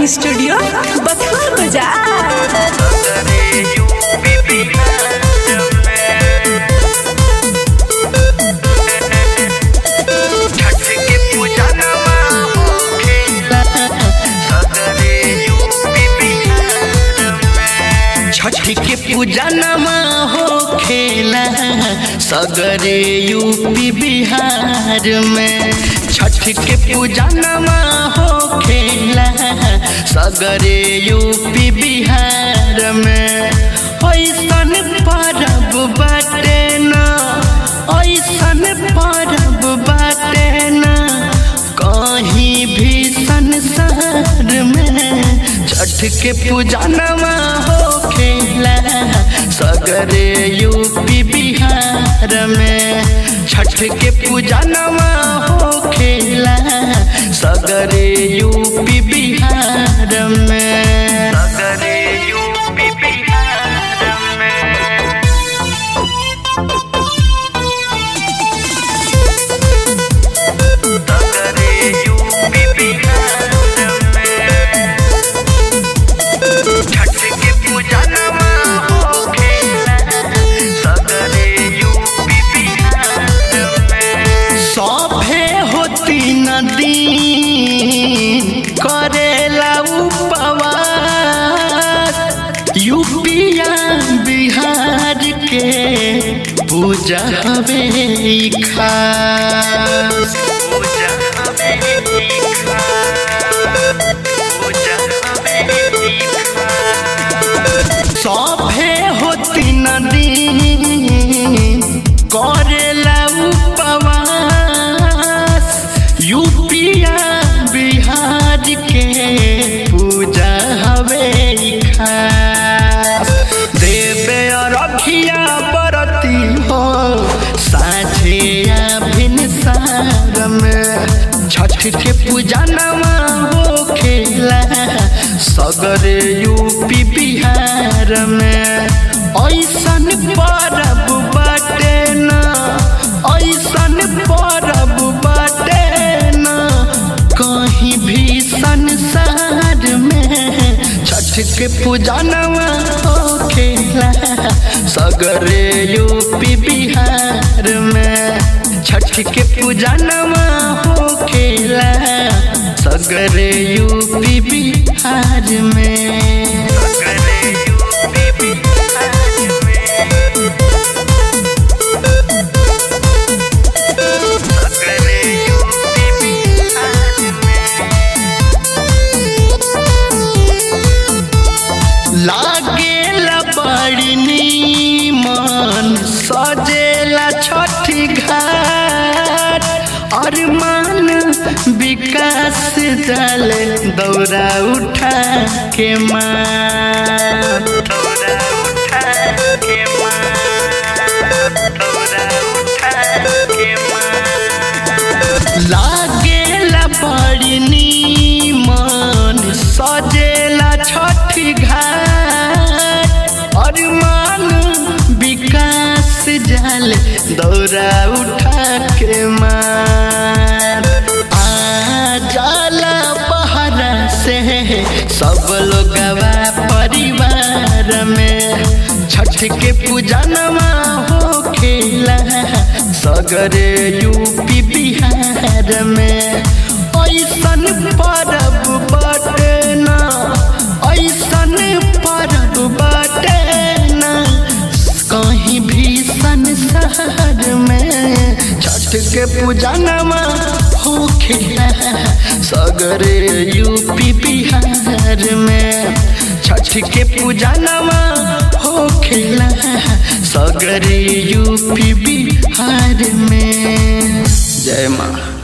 studio बथुआ बाजार छठ के पूजनमा हो खेला सगरे यूपी बिहार में छठ के पूजनमा हो खेला सगरे यूपी बिहार में ऐसन परब बाटे न ऐसन परब बाटे न कहीं भी संसार में छठ के पूजनमा हो खेला सगरे यूपी बिहार में छठ के पूजनमा हो खेला सगरे यूपी बिहार में सगरे यूपी बिहार में सगरे यूपी बिहार में छठ के पूजनमा हो खेला सगरे यूपी बिहार में सभे होती नदी करेला उपवास यूपिया बिहार के पूजा हवे ई खास पूजा हवे ई खास पूजा हवे ई सभे होती नदी करेला उपवास यूपिया बिहार के पूजा हवे ई खास देवे रखिया बरती हो साझे भिनसार में छठ के पूजा नवा हो खेला सगरे यूपी बिहार में ऐसन परब बाटे न ऐसन परब बाटे न कहीं भी संसार में छठ के पूजा नवा हो खेला सगरे यूपी बिहार में छठ के पूजा नवा हो खेला सगरे यूपी बिहार में सगरे यूपी बिहार में सगरे यूपी बिहार में लागेला बड़ी नीमन सजेला छठी घाट अरमान विकास दल दौरा उठा के माँ दौरा उठा के माँ दौरा उठा के माँ लागेला बड़ी नीमन सजेला छठी घाट अरमान विकास जाल दौरा उठा के मार आ जाला बहरा से सब लोगवा परिवार में छठ के पूजा नमा हो खेला सगरे यूपी बिहार में ऐसन परब बाटे न ऐसन परब बाटे न कहीं भी संसार में छठ के पूजा नमा हो खेला सगरे यूपी बिहार में छठ के पूजा नमा हो खेला सगरे यूपी बिहार में जय माँ